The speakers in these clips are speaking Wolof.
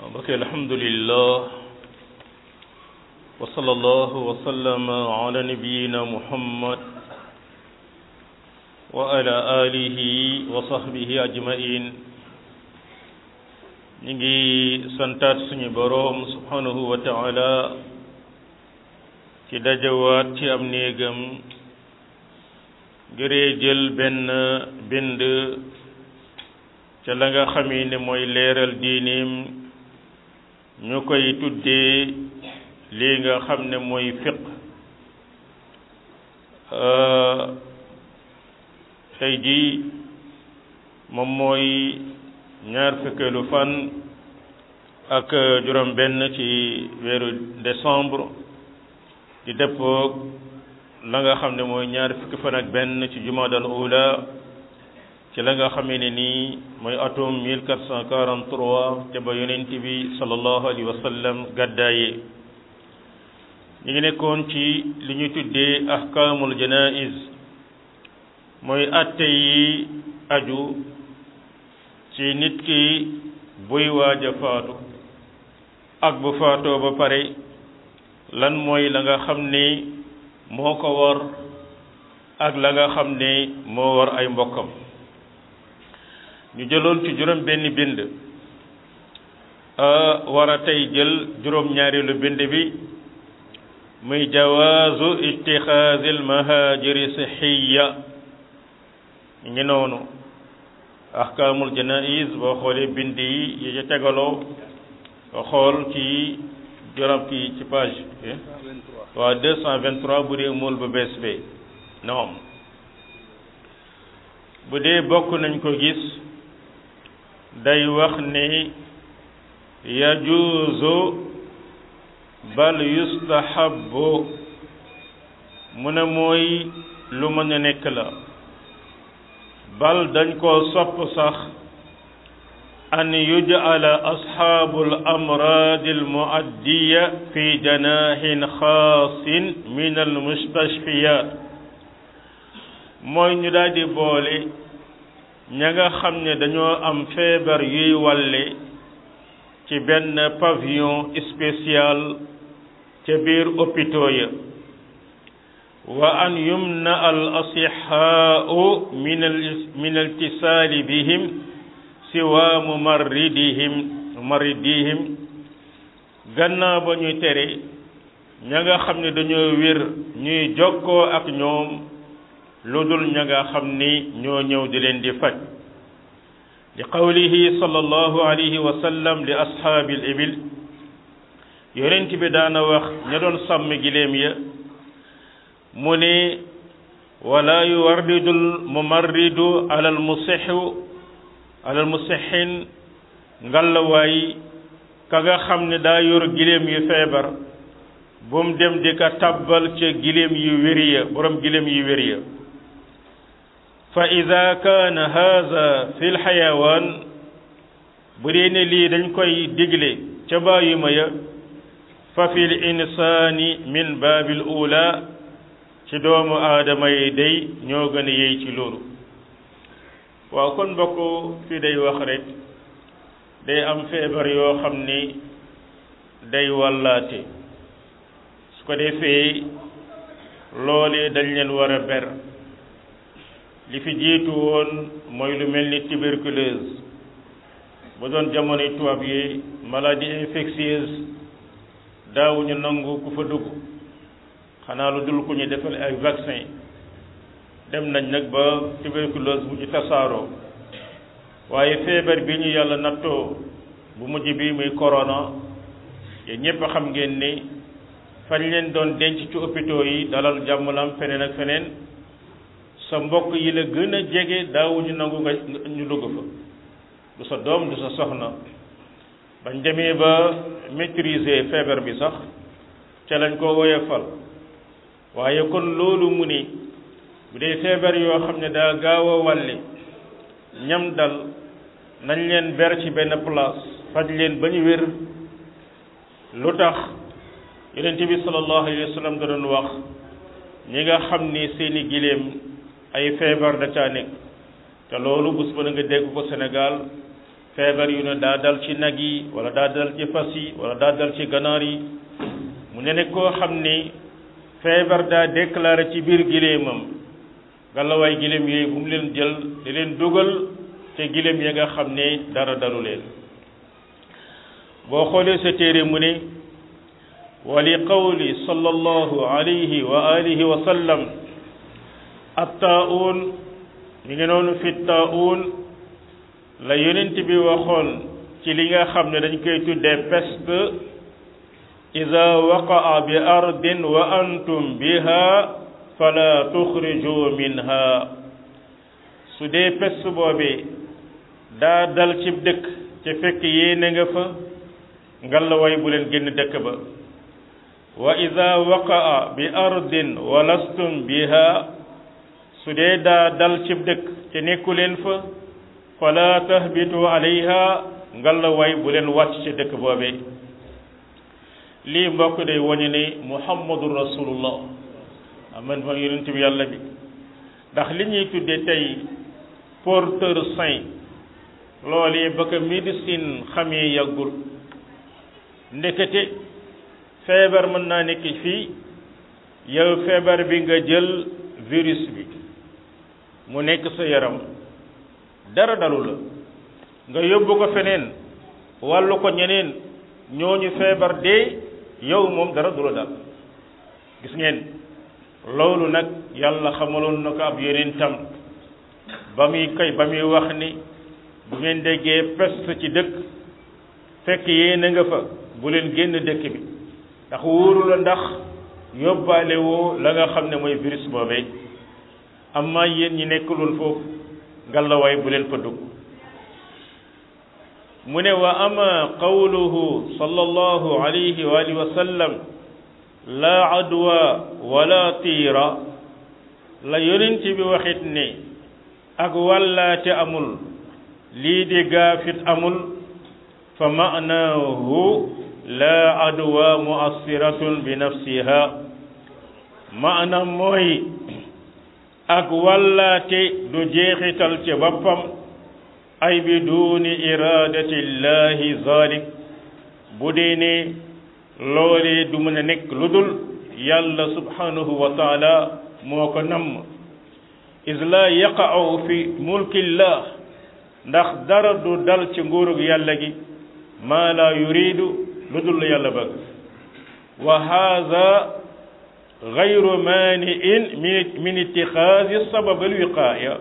mbokk alhamdulillah wa sallallahu wa sallama ala nabiyina muhammad wa ala alihi wa sahbihi ajmain ñi ngi santaat suñu boroom subhanahu wa taala ci dajawaat ci am néegam ngiree jël benn bind ca la nga xamee ne mooy leeral diineem ñu koy tuddee lii nga xam ne mooy fiq tey jii moom mooy ñaar fukkeelu fan ak juróom benn ci weeru décembre di dëppoog la nga xam ne mooy ñaar fukki fan ak benn ci jumaadal ula ci la nga xamee ne nii mooy atum 1443 ca ba yonent bi sallallahu alayhi wa sallam gàddaaye ñu ngi nekkoon ci li ñu tuddee ahkaamul janaiz mooy atte yi aju ci nit ki buy waaj a faatu ak bu faatoo ba pare lan mooy la nga xam ne moo ko war ak la nga xam ne moo war ay mbokkam ñu jëloon ci juróom benn bind war a tey jël juróom ñaareelu bind bi muy jawaazu itixaazil mahajiri sixiya ngi noonu ahkaamul janaiz boo xoolee bind yi yi ca tegaloo nga xool ci juróom kii ci page waa deux cent vingt-trois bu dee mool bu bees bi noom bu dee bokk nañ ko gis day wax ne yajuuzu bal yustahabu mu ne mooy lu mën a nekk la bal dañ koo sopp sax an yuj'ala asxaabul amraadi almuaddiya fi janaahin xaasin min almustashfiyaat mooy ñu daal di boole ña nga xam ne dañoo am feebar yuy wàlle ci benn pavillon spécial ca biir hôpitaux ya wa an yumna al asixaau min al min altisaali bihim siwa mumarridihim mumarridihim gannaaw ba ñuy tere ña nga xam ne dañoo wér ñuy jokkoo ak ñoom lu dul ña nga xam ni ñoo ñëw di leen di faj li qawlihi sallallahu alayhi wa sallam li ashaabil ibil yonent bi daana wax ña doon sàmm giléem ya mu ne wala yuwarridul mumarridu alal musixu alal musixin ngallawaay ka nga xam ne daa yor giléem yu feebar bu mu dem di ka tabbal ca giléem yu wér ya borom giléem yu wér ya fa ida kaana haza fi lxayawaan bu dee ne lii dañ koy digle ca bàyyima ya fa fi l insaani min baabil ula ci doomu aadama yi day ñoo gën a yey ci loolu waaw kon mbokk fii day wax rek day am feebar yoo xam ni day wàllaate su ko defee loolee dañ leen war a ber li fi jiitu woon mooy lu mel ni tuberculose ba doon jamonoy tubaab yi maladie infectieuse daawuñu nangu ku fa dugg xanaa lu dul ku ñu defal ay vaccin dem nañ nag ba tuberculose bu ci tasaaroo waaye feebar bi ñu yàlla nattoo bu mujj bi muy corona yéen ñépp xam ngeen ni fañ leen doon denc ci hôpitaux yi dalal jàmmalam feneen ak feneen sa mbokk yi la gën a jege daawuñu nangu nga ñu dugg fa du sa doom du sa soxna bañ demee ba maîtriser feebar bi sax ca lañ ko woyofal waaye kon loolu mu ni bu dee feebar yoo xam ne daa gaaw a wàlle ñam dal nañ leen ber ci benn place faj leen ba ñu wér lu tax yonent bi sallallahu alayhi wa sallam da doon wax ñi nga xam ni seeni giléem ay feebar da caa nekk te loolu bés ba nga dégg ko Sénégal feebar yu ne daa dal ci nag yi wala daa dal ci fas yi wala daa dal ci ganaar yi mu ne ne koo xam ni feebar daa déclaré ci biir giléemam galawaay giléem yooyu bu mu leen jël di leen dugal te giléem ya nga xam ne dara dalu leen boo xoolee sa téere mu ne wa li qawli sallallahu alayhi wa alihi wa sallam attaa'uun mi ngi noonu fi taa'uun la yonent bi waxoon ci li nga xam ne dañ koy tuddee peste ida waqaa bi ardin wa antum biha fala tuxriju minha su dee peste boobee daa dal ci dëkk ca fekk yéene nga fa ngallaway bu leen génn dëkk ba wa ida waqaa bi ardin wa lastum biha su dee daa dal ci dëkk ca nekku leen fa fala tahbitu alayha ngallaway bu leen wàcc ci dëkk boobee lii mbokk day wañu ne muhammadu rasulullah aman ma yonent bi yàlla bi ndax li ñuy tudde tey porteur saint loolu ba ko médecine xamee yàggul ndekete feebar mën naa nekk fii yow feebar bi nga jël virus bi mu nekk sa yaram dara dalu la nga yóbbu ko feneen wàllu ko ñeneen ñooñu feebar dee yow moom dara du la dal gis ngeen loolu nag yàlla xamaloon na ko ab yeneen tam ba muy koy ba muy wax ni bu ngeen déggee peste ci dëkk fekk yéen a nga fa bu leen génn dëkk bi ndax wóoru la ndax yóbbaale woo la nga xam ne mooy virus boobee amma yéen ñi nekkul foofu ngalawaay bu leen fa dugg mu ne wa ama qawluhu sallallahu alayhi wa alihi wa sallam laa adwa wala tiira la yonent bi waxit ne ak wàllaate amul lii di gaafit amul fa maanaahu laa adwa muassiratun bi nafsiha maanaam mooy ak wàllaate du jeexital ci boppam ay bi duuni iradati llahi zalik bu dee ne loolee du mën a nekk lu dul yàlla subhanahu wa taala moo ko namm is la yaqa'u fi mulkillah ndax dara du dal ci nguurug yàlla gi maa la yuridu lu dul yàlla bëgg wa haada gayru maani'in min min ittixaasi sabab alwiqaaya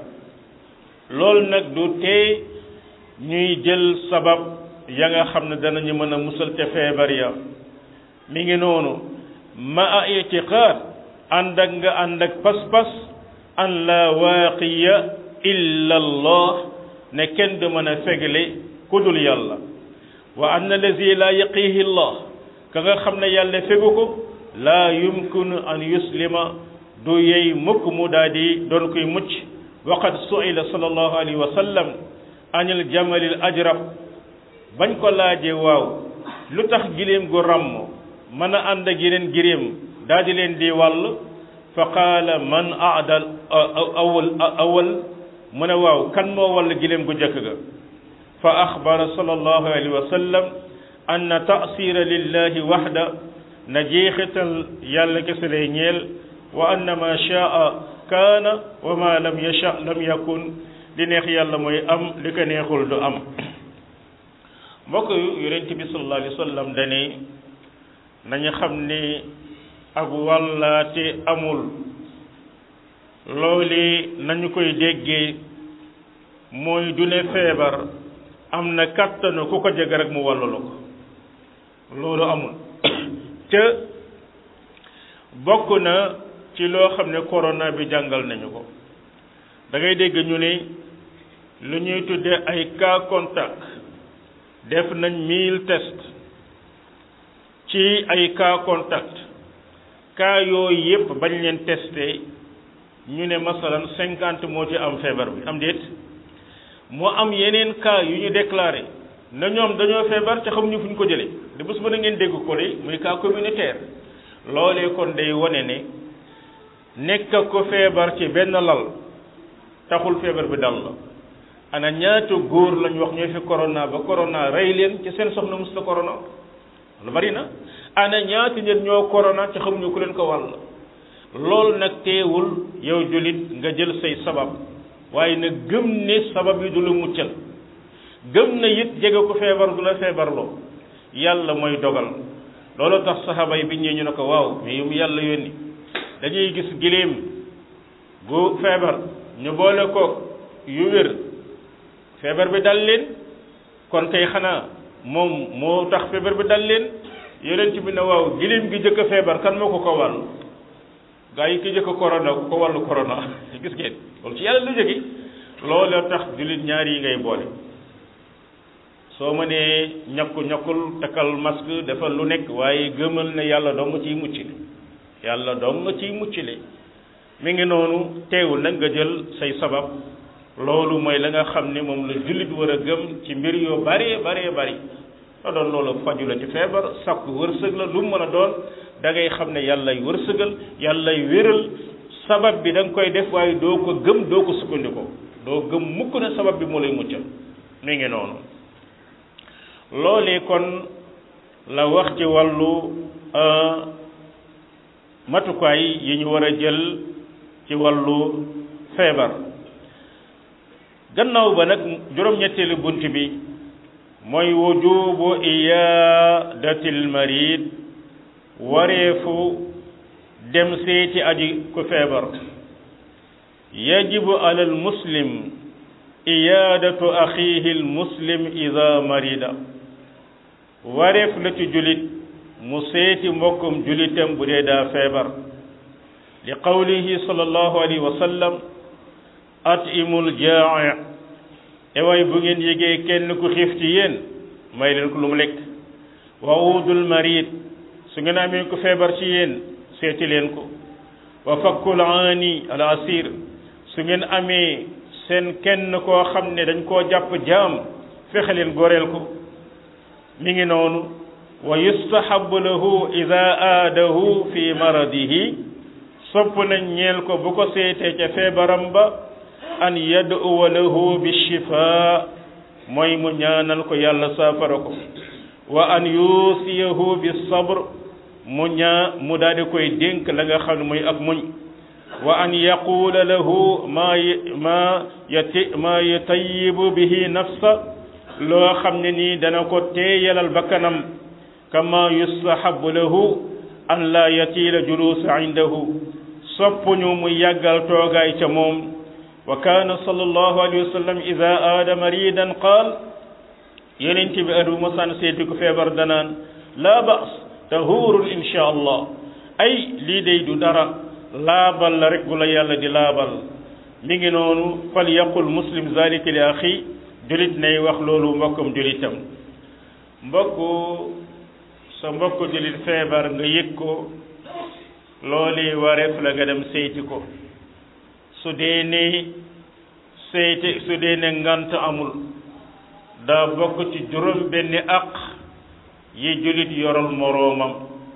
loolu nag du tee ñuy jël sabab ya nga xam ne danañu mën a musal te feebar ya mi ngi noonu ma a itiqaad ànd ak nga ànd ak pas-pas an la waaqiya illa allah ne kenn du mën a fegle ku dul yàlla wa anna allazi la yaqihi allah ka nga xam ne yàlla fegu ko laa yumkinu an yuslima du yey mukk mu daa di doon koy mucc waqad su'ila sallallahu alayhi wa sallam anil jamalil ajrab bañ ko laajee waaw lu tax giléem gu ràmm mën a ànd ak yeneen giléem daa di leen di wàll fa qaala man aadal awal awal mu ne waaw kan moo wàll giléem gu njëkk ga fa axbara sallallahu alayhi wa sallam anna taasira lillahi waxda na jeexital yàlla kese lay ñeel wa anna ma shaa kaana wa ma lam yasha lam yakun li neex yàlla mooy am li ko neexul du am mbokk yonent bi sallallahu alayhi wa sallam dane nañu xam ni ak wàllaate amul loolu nañu koy déggee mooy du ne feebar am na kàttanu ku ko jege rek mu wàllalu ko loolu amul te bokk na ci loo xam ne corona bi jàngal nañu ko da ngay dégg ñu ne lu ñuy tuddee ay cas contact def nañ mille test ci ay cas contact cas yooyu yépp bañ leen testé ñu ne masalan cinquante moo ci am feebar bi am déet moo am yeneen cas yu ñu déclaré na ñoom dañoo feebar te xamuñu fu ñu ko jëlee de bés ba na ngeen dégg ko de muy cas communautaire loolee kon day wone ne nekk ko feebar ci benn lal taxul feebar bi dal la ana ñaata góor lañ wax ñooy fi corona ba corona rey leen ci seen soxna mus la corona lu bari na ana ñaata nit ñoo corona ci xamuñu ku leen ko wàll loolu nag teewul yow jullit nga jël say sabab waaye nag gëm ne sabab yi du la muccal gëm na it jege ko feebar du la feebarloo yàlla mooy dogal loolu tax saxaaba yi bi ñëwee ñu ne ko waaw mais yow yàlla yónni dañuy gis giléem gu feebar ñu boole koog yu wér feebar bi dal leen kon kay xanaa moom moo tax feebar bi dal leen yonent bi ne waaw giléem gi jëkk a feebar kan moo ko ko wàll gaa yi ki jëkk a corona ku ko wàllu corona gis ngeen loolu ci yàlla lu jóge loolu tax jullit ñaar yi ngay boole soo mënee ñakku ñakkul takkal masque defal lu nekk waaye gëmal ne yàlla dong ciy muccile yàlla dong ciy muccile mi ngi noonu teewul nag nga jël say sabab loolu mooy la nga xam ne moom la jullit war a gëm ci mbir yoo bare bare bari la doon loolu faju la ci feebar sakku wërsëg la lu mu mën a doon da ngay xam ne yàllay wërsëgal yàllay wéral sabab bi da nga koy def waaye doo ko gëm doo ko sukkandikoo doo gëm mukk ne sabab bi moo lay muccal mi ngi noonu loolee kon la wax ci wàllu matukaay yi ñu war a jël ci wàllu feebar gannaaw ba nag juróom-ñetteelu bunt bi mooy wujubu iyadatil marid wareefu dem seeti aji ku feebar yajibu alal muslim iyadatu axiihi al muslim ida marida wareef la ci julit mu seeti mbokkum julitam bu dee daa feebar li qawlihi sallallahu alayhi wa sallam atimul jaa'i ewaay bu ngeen yégee kenn ku xiif ci yéen may leen ko lu mu lekk wa udul marid su ngeen amee ku feebar ci yéen seeti leen ko wa fakkul aani al asir su ngeen amee seen kenn koo xam ne dañ koo jàpp jaam fexe leen goreel ko mi ngi noonu wa yustahabu lahu ida aadahu fi maradihi sopp nañ ñeel ko bu ko seetee ca feebaram ba an yad'uwa lahu bi shifaa mooy mu ñaanal ko yàlla saafara ko wa an yusiyahu bi sabr mu ñaa mu daal di koy dénk la nga xam ne muy ak muñ wa an yaqula lahu ma ma yati ma yutayibu bihi nafsa loo xam ne nii dana ko teeyalal bakkanam kama yustahabu lahu an la yatiila julusa indahu soppuñu mu yàggal toogaay ca moom wa kaana sallallahu alayhi wa sallam ida aada maridan qaal yonent bi adu masaan seeti ko feebar danaan laa ba's tahurun insha allah ay lii day du dara laabal la rek bu la yàlla di laabal mi ngi noonu fal yaqul muslim zalika li axi julit nay wax loolu mbokkam julitam mbokku sa mbokku julit feebar nga yëg ko looli wareef la nga dem seyti ko su dee ne seyti su dee ne ngant amul daa bokk ci juróom benni aq yi julit yoral moroomam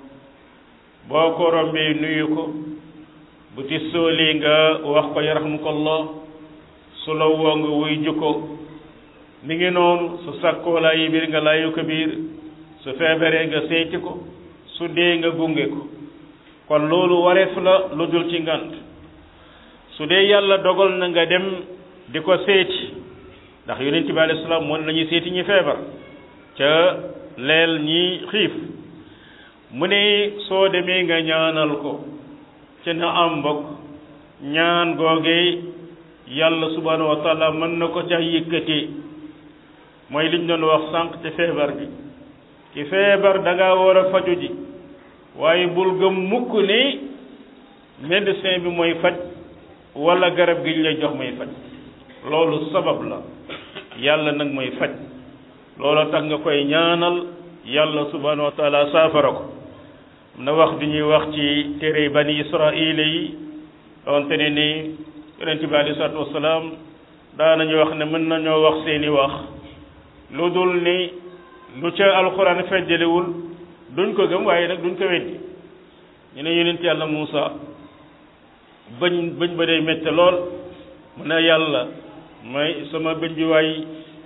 boo ko rombee nuyu ko bu ti sóoli nga wax ko yarhamukallah su la woo nga wuy jukko mi ngi noonu su sakkoo laa yi biir nga laayu ko biir su feebaree nga seyti ko su dee nga gunge ko kon loolu wareef la lu dul ci ngant su dee yàlla dogal na nga dem di ko seeti ndax yonent bi alayhi salaam moom lañuy seeti ñi feebar ca leel ñi xiif mu ne soo demee nga ñaanal ko ca na am mbokk ñaan googee yàlla subhanahu wa taala mën na ko ca yëkkatee mooy liñ doon wax sànq ci feebar bi ki feebar da ngaa war a faju ji waaye bul gëm mukk ni médecin bi mooy faj wala garab gi ñu lay jox mooy faj loolu sabab la yàlla nag mooy faj loolu tax nga koy ñaanal yàlla subhanahu wa taala saafara ko na wax du ñuy wax ci téere bani israila yi donte ne ni yonent bi alei salatu wasalaam daanañu wax ne mën nañoo wax seeni wax lu dul ni lu ca alxuraan fejjalewul duñ ko gëm waaye nag duñ ko weddi ñu ne yonent yàlla Muusa bëñ bëñ ba day métte lool mu ne yàlla may sama bëñ bi waay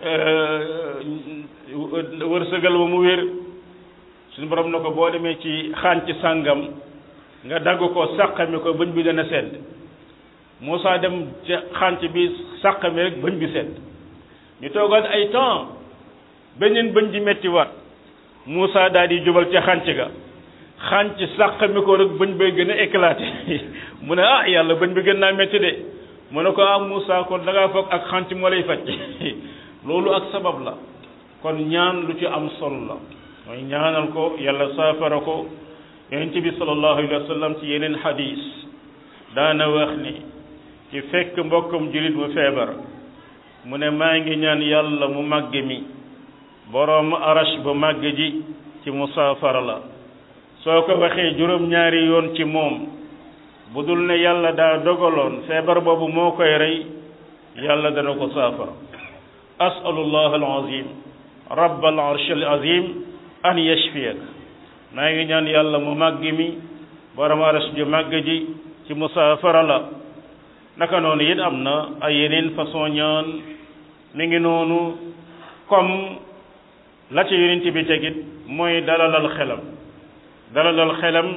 wërsëgal ba mu wér suñu borom na ko boo demee ci xànc sàngam nga dagg ko sàqami ko bëñ bi dana sedd Moussa dem ca xànc bi sàqami rek bëñ bi sedd ñu toogaat ay temps beneen bëñ di metti waat Moussa daal di jubal ca xànc ga xànc sàqami ko rek bëñ bay gën a éclaté mu ne ah yàlla bëñ bi gën naa metti de mu ne ko ah Moussa kon da ngaa foog ak xànc moo lay faj loolu ak sabab la kon ñaan lu ci am solo la mooy ñaanal ko yàlla saafara ko yonent bi sallallahu alayhi wa sallam ci yeneen xadis daana wax ni ci fekk mbokkam julit mu feebar mu ne maa ngi ñaan yàlla mu màgg mi boroom arash bu màgg ji ci musaafara la soo ko waxee juróom-ñaari yoon ci moom bu dul ne yàlla daa dogaloon feebar boobu moo koy rey yàlla dana ko saafara asalullah alazim rabbal arsh alazim an yashfiyak maa ngi ñaan yàlla mu màgg mi borom arash ju màgg ji ci musaafara la naka noonu it am na ay yeneen façon ñaan mi ngi noonu comme la ci yonent bi tegit mooy dalalal xelam dalalal xelam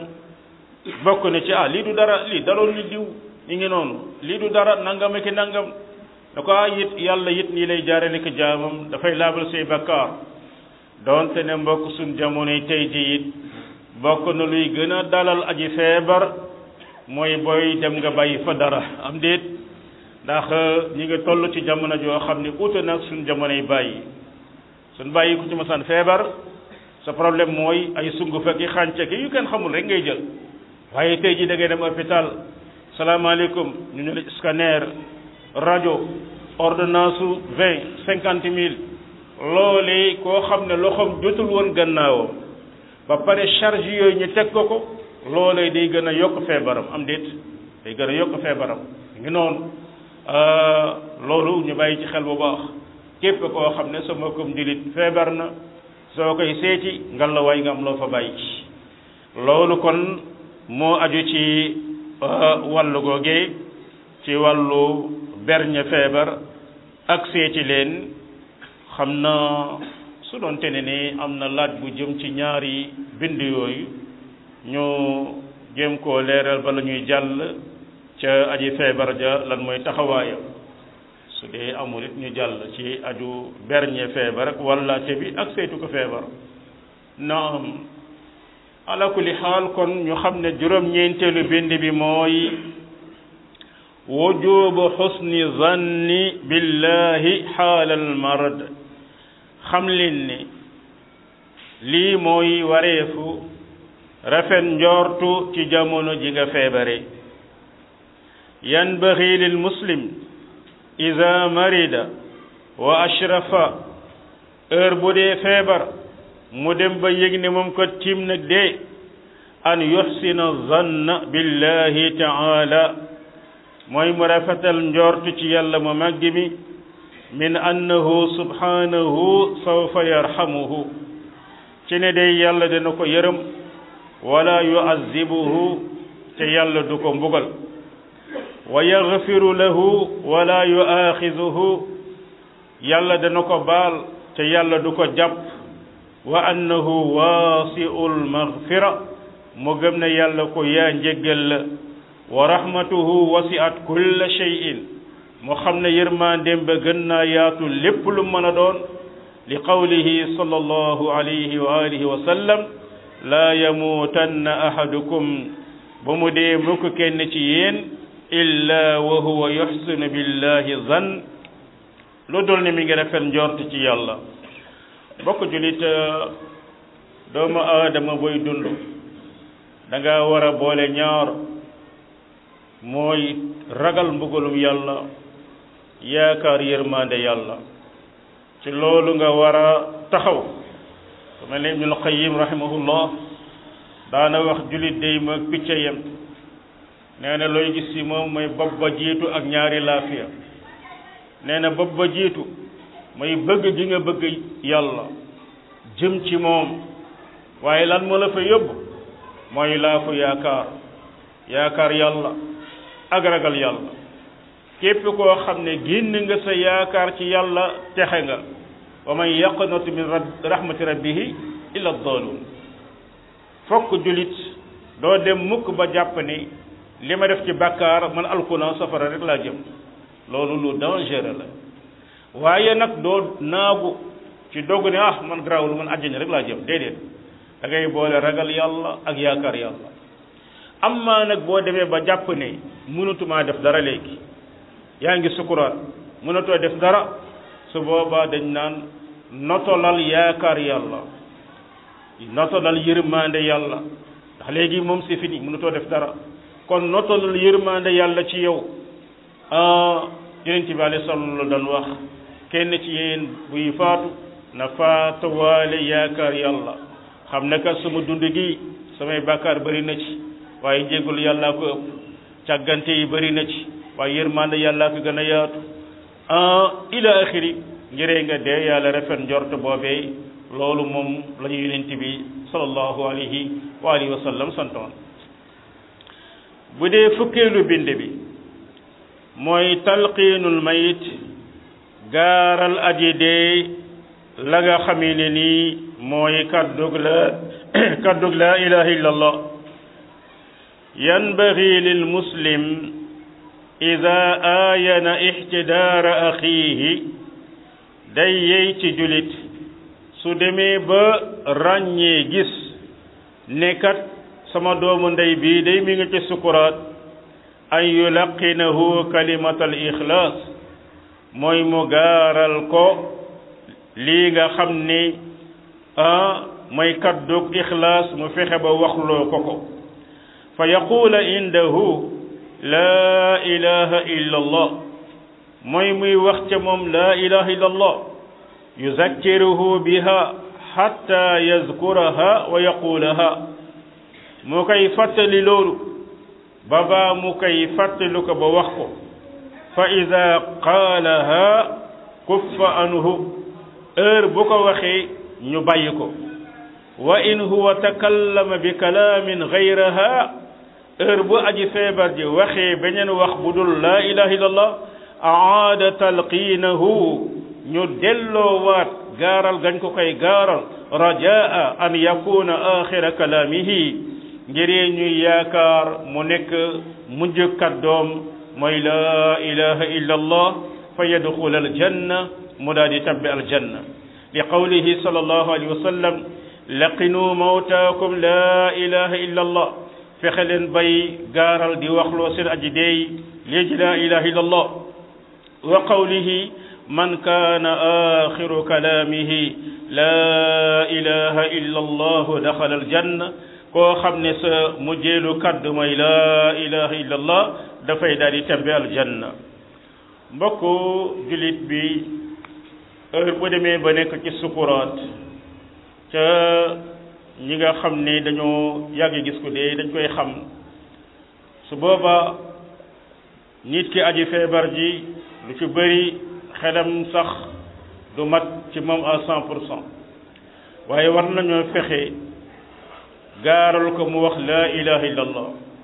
bokk na ci ah lii du dara lii daloon ni diw mi ngi noonu lii du dara nangam ak nangam da ko it yàlla it nii lay jaarale ko jaamam dafay laabal say bakkaar doonte ne mbokk suñ jamonoy tey ji it bokk na luy gën a dalal aji feebar mooy booy dem nga bàyyi fa dara am déet ndax ñi nga toll ci jamono joo xam ne uute nag suñ jamonoy bàyyi suñ bàyyi ku ci masaan feebar sa problème mooy ay sunguf ak i xànce ki yu kenn xamul rek ngay jël waaye tey ji da ngay dem hôpital salaamaaleykum ñu ne la scanner rajo ordonnance su vingt cinquante mille loolee koo xam ne loxoom jotul woon gannaawam ba pare charge yooyu ñu teg ko ko loolee day gën a yokk feebaram am déet day gën a yokk feebaram ngi noonu loolu ñu bàyyi ci xel bu baax képp koo xam ne sa mbokkum jullit feebar na soo koy seeti ngal la waay nga am loo fa bàyyi loolu kon moo aju ci wàllu googee ci wàllu berñe feebar ak seeti leen xam na su doon tene ni am na laaj bu jëm ci ñaari bind yooyu ñu jéem koo leeral bala ñuy jàll ca aji feebar ja lan mooy taxawaayam su dee amul it ñu jàll ci aju berñe feebar ak wàllaate bi ak saytu ko feebar naam ala kulli xaal kon ñu xam ne juróom-ñeenteelu bind bi mooy wujubu xusni zanni billahi xaalal marad xam leen ni lii mooy wareefu rafet njortu ci jamono ji nga feebare yanbaxi lil muslim ida marida wa ashrafa heure bu dee feebar mu dem ba yëg ne moom ko tiim nag dee an yuxsina zanna billahi taala mooy mu rafetal njortu ci yàlla mu màgg mi min annahu subhanahu sawfa yarhamuhu ci ne day yàlla dana ko yërëm wala yuazibuhu te yàlla du ko mbugal wa yaghfiru lahu wala yuaxizuhu yàlla dana ko baal te yàlla du ko jàpp wa annahu waasiul maghfira mu gëm ne yàlla ko yaa njéggal la wa rahmatuhu wasiat kulla shay'in mu xam ne yërmandeem ba gën naa yaatu lépp lu mën a doon li qawlihi sallallahu alayhi wa alihi wa sallam laa yamuutanna ahadukum ba mu dee mukk kenn ci yéen illa wa huwa yuxsinu billahi zan lu dul ni mi ngi rafet njort ci yàlla bokk julit doomu aadama boy dund da nga war a boole ñaar mooy ragal mbugalum yàlla yaakaar yërmande yàlla ci loolu nga war a taxaw ku mel ne ibnul qayyim rahimahullah daana wax julit day ma picca yem nee na looy gis ci moom mooy bopp ba jiitu ak ñaari laafiya nee na bopp ba jiitu mooy bëgg gi nga bëgg yàlla jëm ci moom waaye lan moo la fa yóbbu mooy laafu yaakaar yaakaar yàlla ak ragal yàlla képp koo xam ne génn nga sa yaakaar ci yàlla texe nga wa man yaqnatu min rahmati rabbihi illa daalun fokk julit doo dem mukk ba jàpp ni li ma def ci bàkkaar man alkuna safara rek laa jëm loolu lu dangereux la waaye nag doo naagu ci dogg ne ah man garaawul man àjjana rek laa jëm déedéet da ngay boole ragal yàlla ak yaakaar yàlla amma nag boo demee ba jàpp ne mënatumaa def dara léegi yaa ngi sukuraat mënatoo def dara su boobaa dañ naan notolal yaakaar yàlla notolal yërmande yàlla ndax léegi moom c'est fini mënatoo def dara kon notolal yërmande yàlla ci yow yonent bi alayhi salaam la doon wax kenn ci yéen buy faatu na faatuwaale yaakaar yàlla xam ne kat sama dund gi samay bàkkaar bëri na ci waaye jéggul yàllaa ko ëpp càggante yi bëri na ci waaye yërmande yàllaa ko gën a yaatu ila axiri ngiree nga dee yàlla rafet njort boobee loolu moom la ñu yonent bi sallallahu alayhi wa alihi wa sallam santoon bu dee fukkeelu bind bi mooy talqiinul mayit gaaral aji dee la nga xamee ne nii mooy kaddug la kaddug la ilaha illa allah yanbaghi lil muslim ida aayana ixtidaara axiihi day yey ci julit su demee ba ràññee gis ne kat sama doomu ndey bii day mi ngi ci sukuraat an yulaqinahu kalimat al ixlaas mooy mu gaaral ko lii nga xam ni ah mooy kaddug ixlaas mu fexe ba waxloo ko ko fa yaquula indahu laa ilaha illa allah mooy muy wax ca moom laa ilaha illa allah yuzakkiruhu biha hatta yazkuraha wa yaqulaha mu koy fàttali loolu ba baa mu koy fàttali ko ba wax ko fa ida qaalaha kuffa anhu heure bu ko waxee ñu bàyyi ko wa in huwa takallama bi kalaamin gayraha heure bu aji feebar ji waxee beneen wax bu dul laa ilaha illallah aada talqiinahu ñu delloowaat gaaral gañ ko koy gaaral rajaa an yakuna axira kalaamihi ngiree ñuy yaakaar mu nekk mujj kàddoom mooy laa ilaha illa allah fa yadxul aljanna mu daal di tabbi aljanna li qawlihi sallallahu alayhi wa sallam laqinu mawtaakum laa ilaha illa allah fexe leen bay gaaral di waxloo seen aji deey léegi laa ilaha illa allah wa qawlihi man kaana axiru kalaamihi laa ilaha illa allah daxala aljanna koo xam ne sa mujjeelu kaddu mooy laa ilaha illa allah dafay daal di tabbi aljanna mbokku julit bi heure bu demee ba nekk ci sukuraat ca ñi nga xam ne dañoo yàgg gis ko dee dañ koy xam su booba nit ki aji feebar ji lu ci bëri xelam sax du mat ci moom à cent pour cent waaye war nañoo fexe gaaral ko mu wax laa ilaha illallah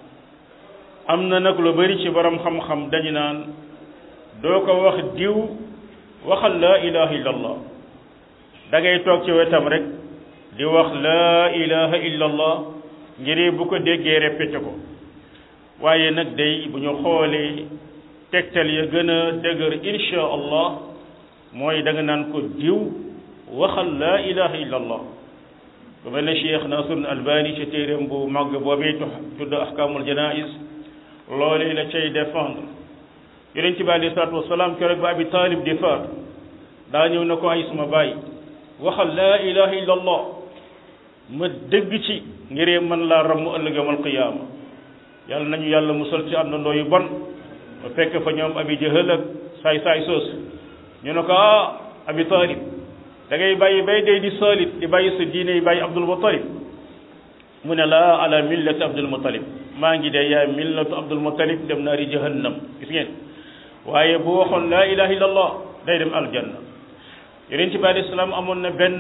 am na nag lu bëri ci borom xam-xam dañu naan doo ko wax diw waxal laa ilaha illallah da ngay toog ci wetam rek di wax laa ilaha illallah ngir bu ko déggee répété ko waaye nag day bu ñu xoolee tegtal ya gën a dëgër insha allah mooy da nga naan ko diw waxal laa ilaha illallah bu mel ne cheikh nasrun albani ci téeréem bu màgg boobee tudd ahkamul janais loolee la cay défendre yonent bi alei salatu wasalaam keroog ba abi talib di faatu daa ñëw na ko ay suma bàyyi waxal laa ilaha illallah ma dëgg ci ngiree man laa ramm ëllëg yawmal qiyaama yàlla nañu yàlla musal ci àndandoo yu bon ba fekk fa ñoom abi jahal ak saay saay soos ñu ne ko ah abi talib da ngay bàyyi bay day di saalit di bàyyi sa diine yi bàyyi abdul muttalib mu ne laa ala millati abdul muttalib maa ngi dee yaay millatu abdul muttalib dem naari jahannam gis ngeen waaye bu waxoon laa ilaha illallah day dem aljanna yonent bi alayhi salaam amoon na benn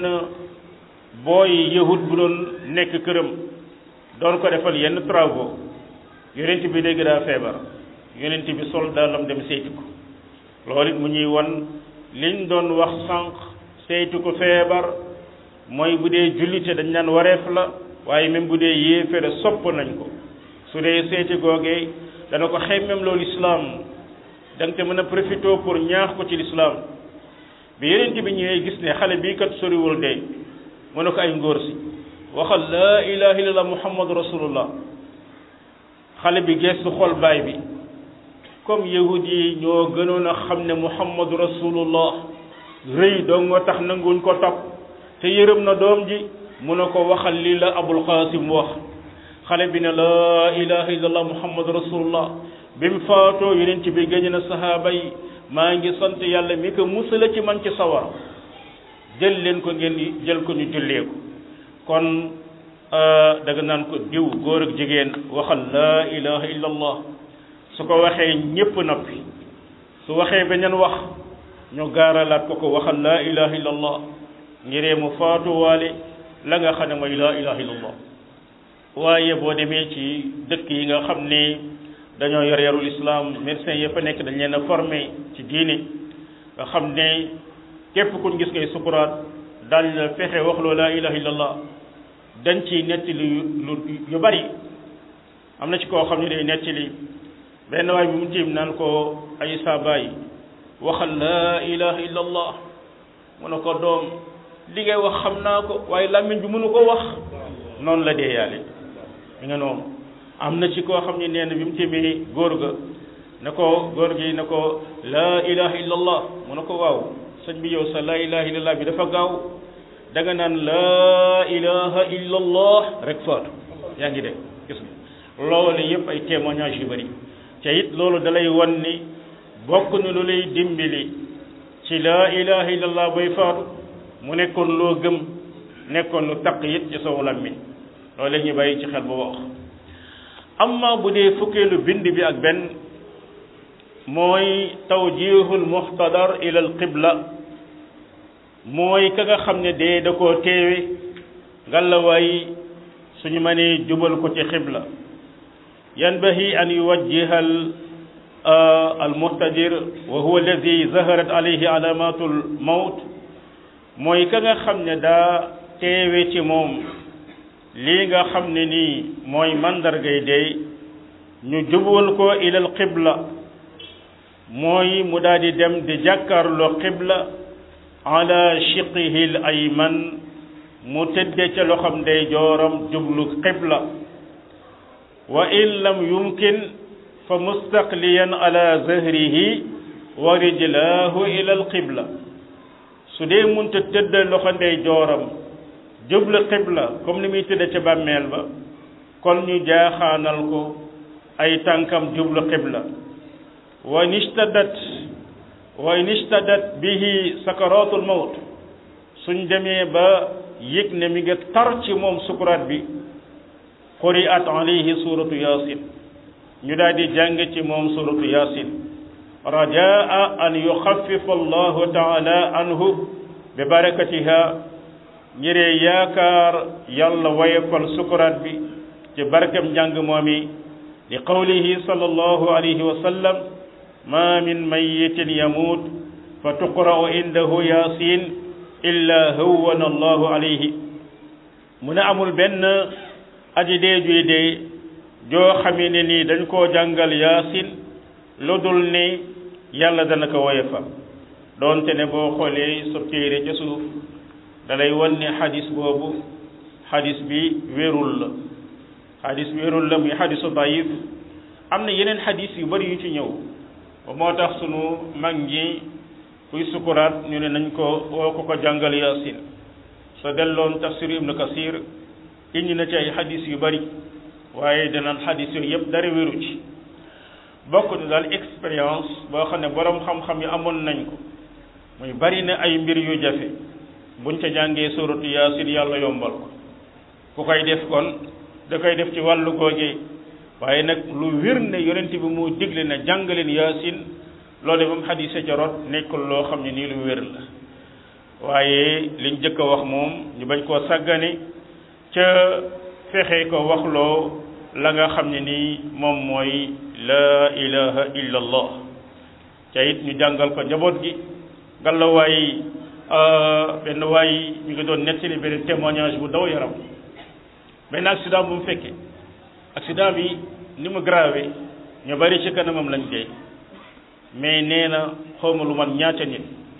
booy yahud bu doon nekk këram doon ko defal yenn travaux yonent bi dégg daa feebar yonent bi sol daalam dem seeti ko loolu it mu ñuy won liñ doon wax sànq seeti ko feebar mooy bu dee jullite dañ naan wareef la waaye même bu dee yéefere sopp nañ ko su dee seeti googee dana ko xemmem loolu islaam da nga te mën a profité pour ñaax ko ci lislaam bi yonent bi ñëwee gis ne xale bii kat soriwul dee mu ne ko ay ngóor si waxal laa ilaha illallah muhammadu rasulullah xale bi gestu xol baay bi comme yahud yi ñoo gënoon a xam ne muhammadu rasulullah rëy doo nga tax nanguñ ko topp te yërëm na doom ji mu ne ko waxal lii la abul qasim wax xale bi ne laa ilaha illallah muhammadu rasulullah bi mu faatoo yonent bi gëñ na sahaaba yi maa ngi sant yàlla mi ko musala ci man ci sawar jël leen ko ngeen jël ko ñu jullee ko kon daga naan ko diw góor ak jigéen waxal laa ilaha illallah su ko waxee ñépp noppi su waxee beneen wax ñu gaaralaat ko ko waxal laa ilaha illallah ngiree mu faatuwaale la nga xam ne mooy laa ilaha illallah waaye boo demee ci dëkk yi nga xam ne dañoo yor yarul islam médecin yëpp a nekk dañ leen a formé ci diine nga xam ne képp kuñ gis ngay sukuraat daal la fexe wax loo laa ilaha illallah dañ ci nettali lu yu bari am na ci koo xam ne day nettali benn waay bi mu tiim naan ko ay saabaay waxal laa ilaha illallah mu ne ko doom li ngay wax xam naa ko waaye làmmiñ bi mënu ko wax noonu la dee yàlla mi nga noonu am na ci koo xam ne nee na bi mu tiimee góor ga ne ko góor gi ne ko laa ilaha illallah mu ne ko waaw sëñ bi yow sa laa ilaha illallah bi dafa gaaw da nga naan laa ilaha illallah rek faatu yaa ngi dégg gis nga loolu yëpp ay témoignage yu bëri te it loolu dalay wan ni bokk na lu lay dimbali ci laa ilaha illallah bay faatu mu nekkoon loo gëm nekkoon lu taq it ci saw làmmiñ loolu la ñuy bàyyi ci xel bu wax amma bu dee fukkeelu bind bi ak benn mooy tawjihul muhtadar ila al qibla mooy ka nga xam ne dee da koo teewe ngalawaay suñu mënee jubal ko ci xibla yanbahi an yuwajjiha al muhtadir wa huwa alladi zaharat alayhi alamatul mawt mooy ka nga xam ne daa teewe ci moom lii nga xam ne nii mooy mandargay dee ñu jubal ko ilal qibla mooy mu daal di dem di jàkkaarloo qibla ala shiqihi l ayman mu tëdde ca loxam day jooram jublu qibla wa in lam yumkin fa mustaqliyan ala zahrihi wa rijlahu ila al qibla su dee munta tëdde loxo ndey jooram jublu qibla comme ni muy tëdde ca bàmmeel ba kon ñu jaaxaanal ko ay tànkam jublu qibla wa nishtadat wa nishtadat bihi sakaratul mawt suñ demee ba yëg ne mi nga tar ci moom sukuraat bi quri'at alayhi suratu yasin ñu daal di jàng ci moom suratu yasin rajaa an yuxaffifa allahu taala anhu bi barakatiha ngiree yaakaar yàlla wayefal sukuraat bi ci barkam njàng moomi li qawlihi sallallahu alayhi wa sallam ma min mayitin yamut fa tuqra'u indahu yasin illa hawwana allahu alayhi mu ne amul benn aji dee juy dee joo xamee ne nii dañ koo jàngal yaasin lu dul ni yàlla dana ko woyofal doonte ne boo xoolee sa téere ca suuf dalay wan ne xadis boobu xadis bi wérul la xadis wérul la muy xadisu dayif am na yeneen xadis yu bari yu ci ñëw ba moo tax sunu mag ñi kuy sukuraat ñu ne nañ ko woo ko ko jàngal yaasin sa delloon tafsir ibnu kasir indi na ci ay xadis yu bari waaye danaan xadis yooyu yëpp dara wéru ci bokk na daal expérience boo xam ne borom xam-xam yi amoon nañ ko muy bari na ay mbir yu jafe buñ ca jàngee suratu yaasin yàlla yombal ko ku koy def kon da koy def ci wàllu googee waaye nag lu wér ne yonent bi moo digle na jàngaleen yaasin loolu moom xadise ca rot nekkul loo xam ne nii lu wér la waaye liñ jëkk a wax moom ñu bañ koo sàggane ca fexe ko waxloo la nga xam ne nii moom mooy laa ilaha illa allah ca it ñu jàngal ko njaboot gi ngalla waay benn waay ñu ngi doon nettali benn témoignage bu daw yaram benn accident bu mu fekkee accident bi ni mu grave ñu bari ci kanamam lañ dee mais nee na xawma lu man ñaata nit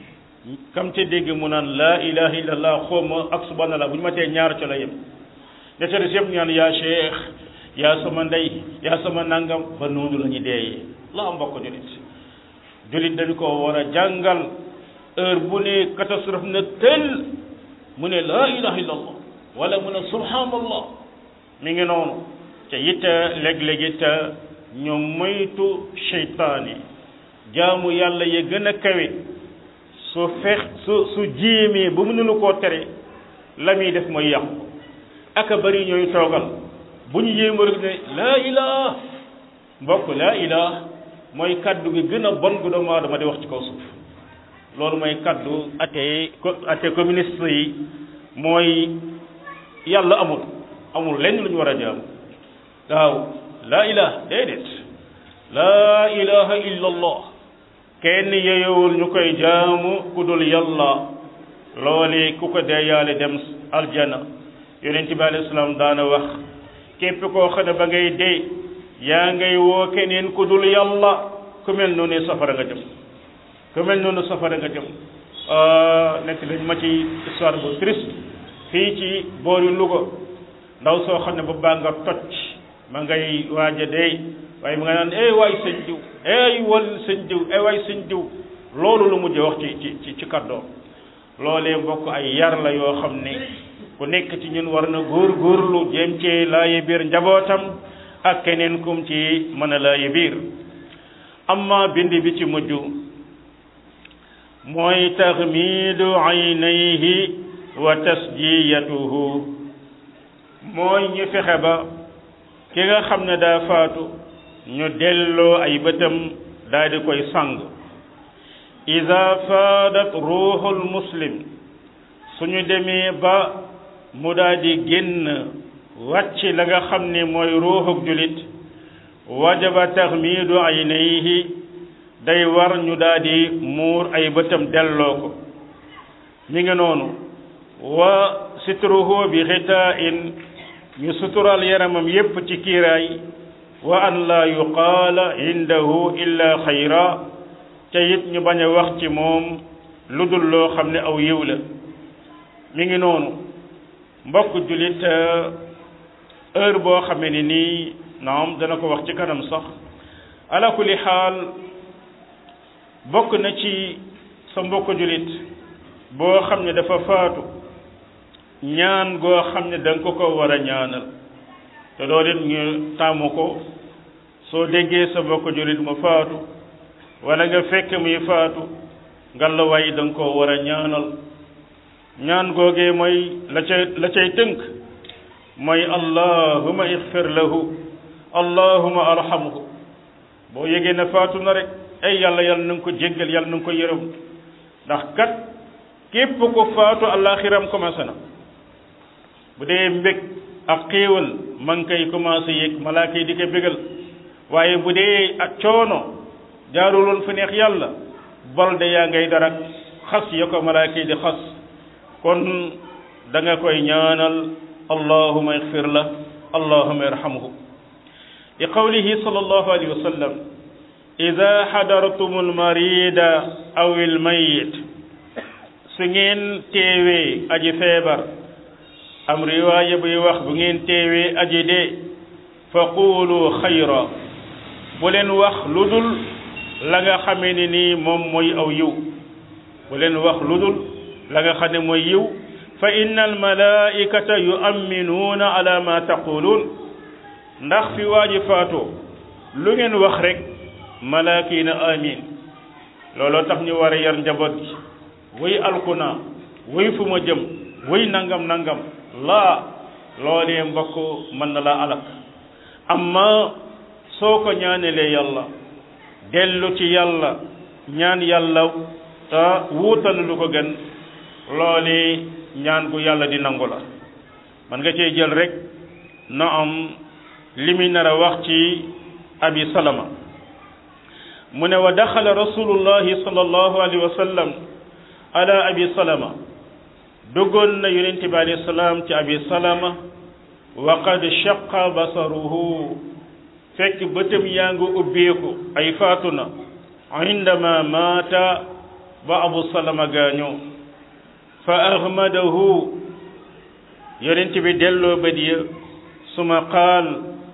kam te dégg mu naan laa ilaha illallah xawma ak subhanallah bu ñu ma tee ñaar ca la yem ñetta des yëpp ñaan yaa cheikh yaa sama ndey yaa sama nangam ba noonu la ñu deeyee la mbokk julit julit dañu ko war a jàngal heure bu ne catastrophe na tël mu ne laa ilaha illallah wala mu ne subhanallah mi ngi noonu te it léeg-léeg it ñu moytu seytaane jaamu yàlla ya gën a kawe su fex su su jéemee ba mënulu koo tere la muy def mooy yàqu aka bari ñooy toogal bu ñu yéema rek ne laa ilaha mbokk laa ilaha mooy kaddu gi gën a bon gu doomu aadama di wax ci kaw suuf loolu mooy kaddu athée athée communiste yi mooy yàlla amul amul lenn lu ñu war a jaam waaw laa ilaha déedéet laa ilaha illa allah kenn yeyowul ñu koy jaamu ku dul yàlla loole ku ko dee yaale dem aljana yonent bi alayhi salaam daana wax képp koo xam ne ba ngay dee yaa ngay woo keneen ku dul yàlla ku mel noonu safara nga jëm ku mel noonu safara nga jëm nekk lañ ma ci histoire bu triste fii ci boori Louga ndaw soo xam ne ba baa nga toj ma ngay waaj a dee waaye mu nga naan eh waay sëñ diw eh wal sëñ diw eh waay sëñ diw loolu lu mujj wax ci ci ci kàddoom loolee mbokk ay yar la yoo xam ne ku nekk ci ñun war na góor góorlu jéem ci laaye biir njabootam ak keneen kum ci mën a laaye biir amma bind bi ci mujj mooy taxmiidu aynayhi wa tasjiyatuhu mooy ñu fexe ba ki nga xam ne daa faatu ñu delloo ay bëtam daal di koy sang ida faadat ruuxul muslim suñu demee ba mu daal di génn wàcc la nga xam ne mooy ruuxuk julit wajaba taxmiidu aynayhi day war ñu daal di muur ay bëtam delloo ko mi ngi noonu wa sitruhu bi xitaa-in ñu sutural yaramam yépp ci kiiraay wa an la yuqaala indahu illa xayra te it ñu bañ a wax ci moom lu dul loo xam ne aw yiw la mi ngi noonu mbokk jullit heure boo xamee ni nii naam dana ko wax ci kanam sax ala kulli xaal bokk na ci sa mbokk jullit boo xam ne dafa faatu ñaan goo xam ne da nga ko ko war a ñaanal te loolu it ñu tàmmu ko soo déggee sa mbokk jullit mu faatu wala nga fekk muy faatu ngalla waay da nga koo war a ñaanal ñaan googee mooy la cay la cay tënk mooy allahuma ixfir lahu allahuma arhamhu boo yégee ne faatu na rek ay yàlla yàlla na nga ko jéggal yàlla na nga ko yërëm ndax kat képp ko faatu àllaaxiram commencé na bu dee mbég ak xéewal ma ngi koy commencé yéeg malaaka yi di ko bégal waaye bu dee ak coono jaaruloon fu neex yàlla bol de yaa ngay dara xas ya ko malaaka yi di xas kon da nga koy ñaanal allahuma ixfir la allahuma irhamhu li qawlihi sallallahu alayhi wa sallam ida xadartum almarida aw almayit su ngeen teewee aji feebar am riwaaya buy wax bu ngeen teewee aji dee fa quulu xayra bu leen wax lu dul la nga xamee ne nii moom mooy aw yiw bu leen wax lu dul la nga xam ne mooy yiw fa inna almalaikata yuamminuuna ala ma taquluun ndax fi waaji faatoo lu ngeen wax rek malaaka yi na amin looloo tax ñu war a yar njaboot gi wuy alkuna wuy fu ma jëm wuy nangam nangam laa loolee mbokk mën na laa alak amma soo ko ñaanelee yàlla dellu ci yàlla ñaan yàlla te wuutal lu ko gën loolee ñaan gu yàlla di nangu la man nga cee jël rek na am li muy nar a wax ci abi salama mu ne wa daxala rasulullahi sallallahu alayhi wa sallam ala abi salama duggoon na yonent bi alayhi salaam ci abi salama wa qad shaqa basaruhu fekk bëtam yaa ngi ubbeeku ay faatu na indama maata ba abu salama gaañoo fa ahmadahu yonent bi delloo bët ya suma qaal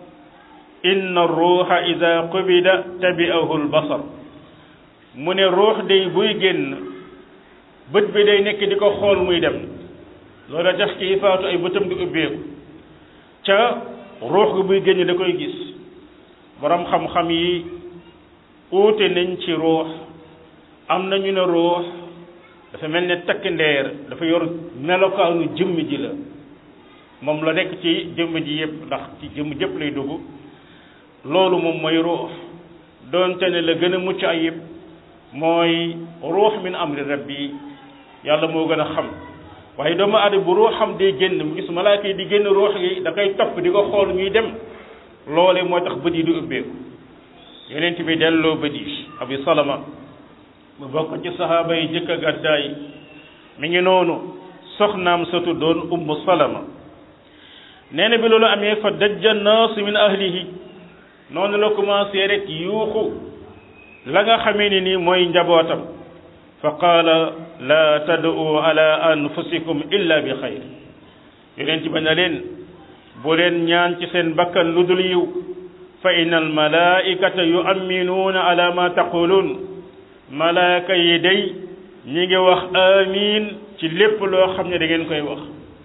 inna ruuxa ida qubida tabi'ahu albasar mu ne ruux day buy génn bët bi day nekk di ko xool muy dem loola tax kii faatu ay bëtam di ubbeeku ca ruux gi buy génn da koy gis borom xam-xam yi uute nañ ci ruux am na ñu ne ruux dafa mel ne takk ndeer dafa yor melokaanu jëmm ji la moom la nekk ci jëmm ji yëpp ndax ci jëmm jëpp lay dugg loolu moom mooy ruux doonte ne la gën a mucc ayib mooy ruux min amri rabbi yàlla moo gën a xam waaye doomu aadama bu ruuxam day génn mu gis malaaka yi di génn ruux gi da koy topp di ko xool ñuy dem loole moo tax bët yi di ubbeeku yonent bi delloo bët yi abi salama mu bokk ci sahaaba yi jëkk a gàddaay mi ngi noonu soxnaam sa tuddoon ummu salama nee na bi loolu amee fa dajja naas min ahlihi noonu la commencé rek yuuxu la nga xamee ni nii mooy njabootam fa qaala la tad'u ala anfusikum illa bi xayr yonent ba na leen bu leen ñaan ci seen bakkan lu dul yiw fa inna al malaikata yu'minuuna ala ma taquluun malaaka yi day ñi ngi wax amiin ci lépp loo xam ne da ngeen koy wax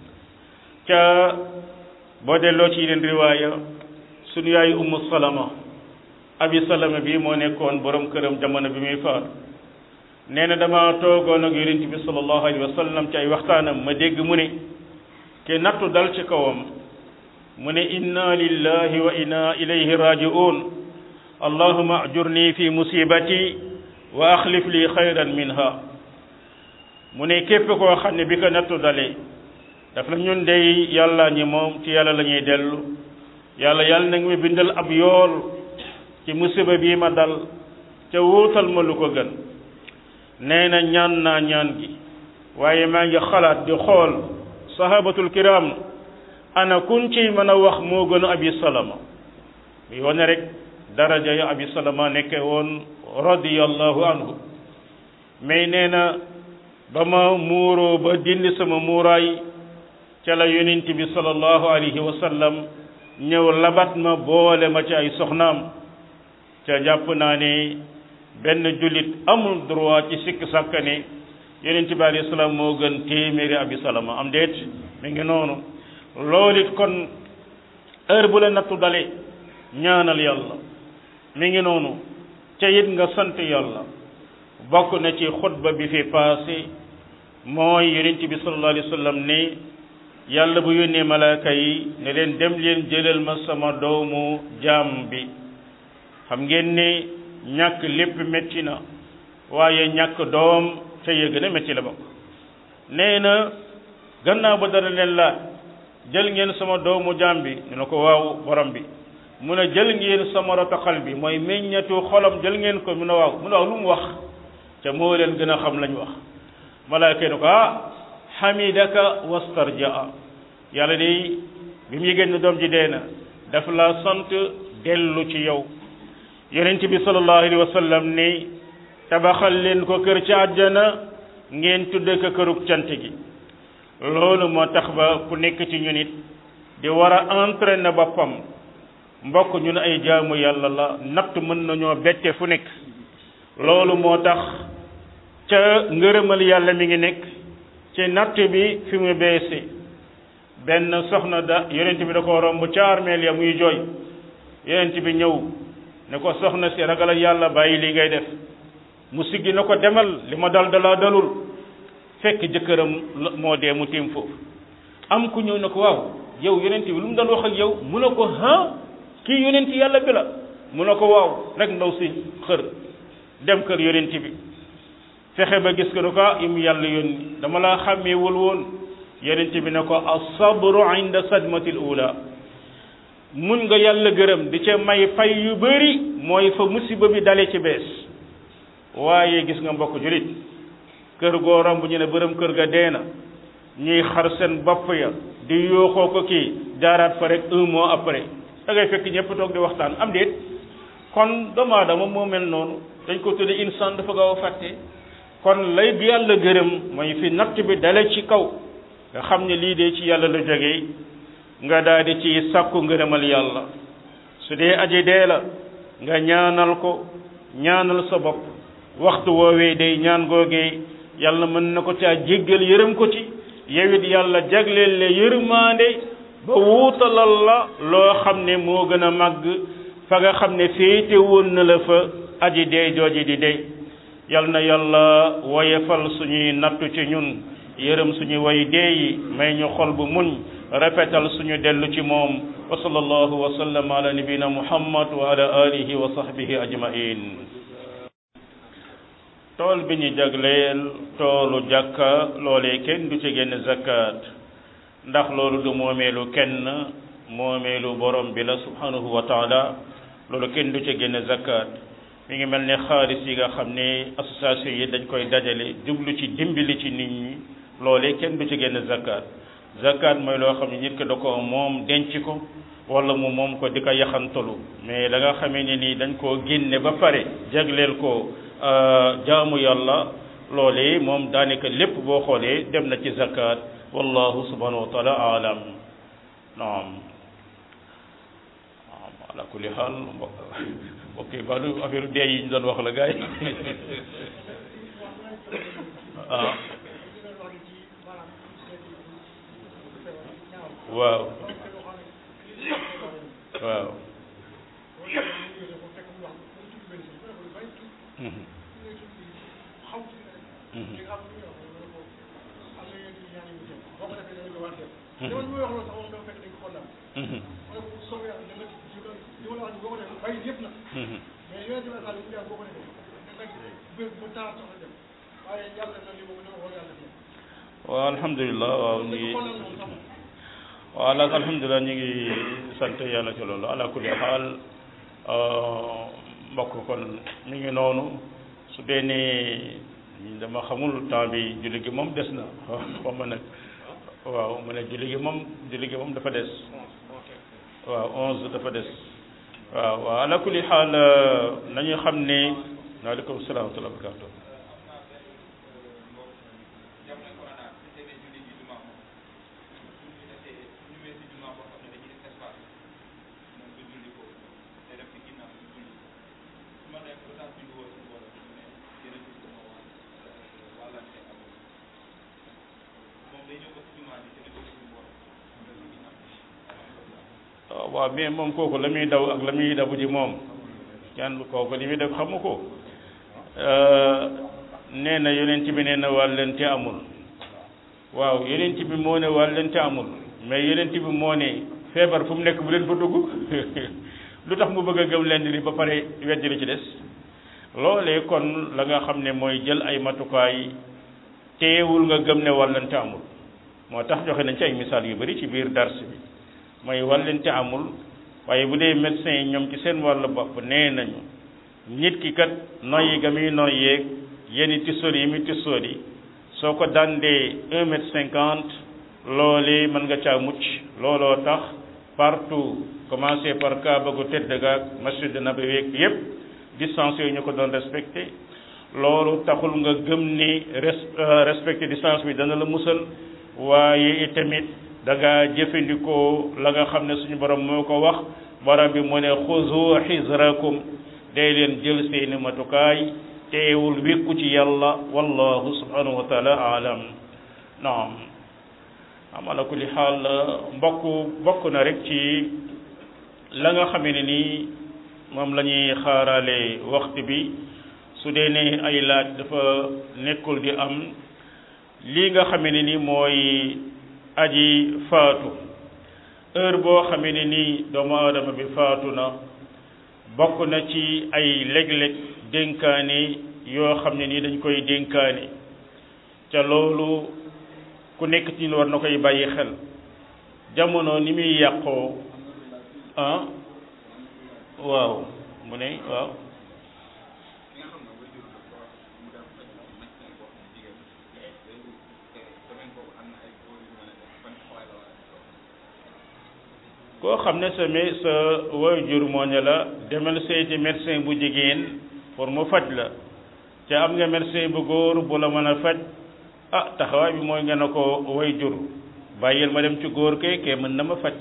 ca boo delloo ci yeneen riwaaya sunu yaay ummu salama abi salama bi moo nekkoon borom këram jamono bi muy faat nee na dama toogoon ak yonent bi sallallahu alayhi wa sallam ci ay waxtaanam ma dégg mu ne ke nattu dal ci kawam mu ne inna lillahi wa inna ilayhi raji'un allahuma ajurni fi musibati wa axlif li xayran minha mu ne képp koo xam ne bi ko nattu dalee daf la ñun dey yàlla ñi moom ci yàlla la ñuy dellu yàlla yàlla na nga ma bindal ab yool ci musiba bii ma dal ca wuutal ma lu ko gën nee na ñaan naa ñaan gi waaye maa ngi xalaat di xool sahabatul kiram ana kun ci mën a wax moo gën a abi salama bi wane rek daraja ya abi salama nekke woon radiyallahu anhu mais nee na ba ma muuroo ba dindi sama muuraay ca la yonent bi sallallahu alayhi wa sallam ñëw labat ma boole ma ci ay soxnaam ca jàpp naa ne benn jullit amul droit ci sikk sàkka ne yonent bi alayhi salaam moo gën téeméeri abi salama am déet mi ngi noonu loolu it kon heure bu la nattu dale ñaanal yàlla mi ngi noonu ca it nga sant yàlla bokk na ci xutba bi fi passé mooy yonent bi sallallahu alayhi wa sallam ne yàlla bu yónnee malaaka yi ne leen dem leen jëlal ma sama doomu jaam bi xam ngeen ne ñàkk lépp métti na waaye ñàkk doom ca yëg na métti la bokk nee na gannaaw ba dana leen laaj jël ngeen sama doomu jaam bi ñu ne ko waaw borom bi mu ne jël ngeen sama rotaxal bi mooy meññatu xolam jël ngeen ko mu ne waaw mu ne waaw lu mu wax ca moo leen gën a xam lañ wax malaaka ne ko ah xamidaka wastarjaa yàlla day bi mu yëgéen ne doom ji dee na daf la sant dellu ci yow yonent bi sallallahu alayhi wa sallam ni tabaxal leen ko kër ci àjjana ngeen tudde ko kërug cant gi loolu moo tax ba ku nekk ci ñun it di war a entraîner boppam mbokk ñun ay jaamu yàlla la natt mën nañoo bette fu nekk loolu moo tax ca ngërëmal yàlla mi ngi nekk ci natt bi fi mu beese benn soxna da yonent bi da ko romb ca armeel ya muy jooy yonent bi ñëw ne ko soxna si ragal yàlla bàyyi li ngay def mu siggi na ko demal li ma dal dalaa dalul fekk jëkkëram moo dee mu tiim foofu am ku ñëw ne ko waaw yow yonent bi lu mu doon wax ak yow mu ne ko ah kii yonent yàlla bi la mu ne ko waaw rek ndaw si xër dem kër yonent bi fexe ba gis ko ne ko ah im yàlla yónni dama laa xàmmeewul woon yonent bi ne ko asabru inda sadmatil ula muñ nga yàlla gërëm di ca may fay yu bari mooy fa musiba bi dale ci bees waaye gis nga mbokk julit kër goo romb ñu ne bërëm kër ga dee na ñuy xar seen bopp ya di yooxoo ko kii jaaraat fa rek un mois après da ngay fekk ñëpp toog di waxtaan am déet kon doomu aadama moo mel noonu dañ ko tudde insaan dafa gaaw a fàtte kon lay bi yàlla gërëm mooy fi natt bi dale ci kaw nga xam ne lii de ci yàlla la jógee nga daal di ci sàkku ngërëmal yàlla su dee aji dee la nga ñaanal ko ñaanal sa bopp waxtu woowee day ñaan googee yàlla mën na ko caa jéggal yërëm ko ci yow it yàlla jagleel le yërmaande ba wuutalal la loo xam ne moo gën a màgg fa nga xam ne féete woon na la fa aji dee jooji di dee yal na yàlla woyefal suñuy nattu ci ñun yërëm suñu way dee yi may ñu xol bu muñ rafetal suñu dellu ci moom wa sallallahu wa sallam ala nabina muhammad wa ala alihi wa sahbihi ajmain tool bi ñu jagleel toolu jàkka loolee kenn du ci génn zakat ndax loolu du moomeelu kenn moomeelu borom bi la subhanahu wa taala loolu kenn du ci génn zakat mi ngi mel ne xaalis yi nga xam ne association yi dañ koy dajale jublu ci dimbali ci nit ñi loolee kenn du ci génn zakat zakat mooy loo xam ne nit ki da ko moom denc ko wala mu moom ko di ko yaxantalu mais da nga xamee ne nii dañ koo génne ba pare jagleel ko jaamu yàlla loolee moom daanaka lépp boo xoolee dem na ci zakat wallahu subhanahu wa taala alam naam naam ala kulli xaal ok ba du affaire dee yi ñu doon wax la gars yi ah waaw waaw waaw alhamdulilah waaw ñu ngi waaw ala alhamdulilah ñu ngi sant yàlla ci loolu ala kulli xaal mbokk kon mi ngi noonu su dee ne dama xamul temps bi julli gi moom des na xaw ma nag waaw mu ne julli gi moom julli gi moom dafa des waaw onze dafa des waaw waaw ala kulli xaal nañu xam ne waaleykum salaam wa rahmatulah barakaatu waaw mais moom kooku la muy daw ak la muy dabu ji moom kenn kooku li muy def xamu ko nee na yonent bi nee na wàllente amul waaw yonent bi moo ne wàllente amul mais yonent bi moo ne feebar fu mu nekk bu leen fa dugg lu tax mu bëgg a gëm leen li ba pare weddi li ci des loolee kon la nga xam ne mooy jël ay matukaay teewul nga gëm ne wàllente amul moo tax joxe nañ ci ay misaal yu bari ci biir dars bi mooy wàllente amul waaye bu dee médecin yi ñoom ci seen wàllu bopp nee nañu nit ki kat noyyi ga muy noyyeeg yenn tissoor yi muy tissoor yi soo ko dandee un mètre cinquante loolee mën nga caa mucc looloo tax partout commencé par Kaaba gu tedd gaag masjid Nabawi yépp distance yooyu ñu ko doon respecté loolu taxul nga gëm ni respecté distance bi dana la musal waaye itamit da nga jëfandikoo la nga xam ne suñu borom moo ko wax borom bi mu ne xuzu xisrakum day leen jël seeni matukaay teewul wékku ci yàlla wallahu subhanahu wa taala alam naam am ala kulli xaal mbokk bokk na rek ci la nga xamee ne nii moom la ñuy xaarale waxtu bi su dee ne ay laaj dafa nekkul di am lii nga xamee ne nii mooy aji faatu heure boo xamee ne nii doomu aadama bi faatu na bokk na ci ay léeg-léeg dénkaane yoo xam ne nii dañ koy dénkaane ca loolu ku nekk ci war na koy bàyyi xel jamono ni muy yàqoo ah waaw mu ne waaw koo xam ne sa me sa waajur moo ne la demal seeti médecin bu jigéen pour mu faj la te am nga médecin bu góor bu la mën a faj ah taxawaay bi mooy nga ne ko waajur bàyyil ma dem ci góor ke ke mën na ma faj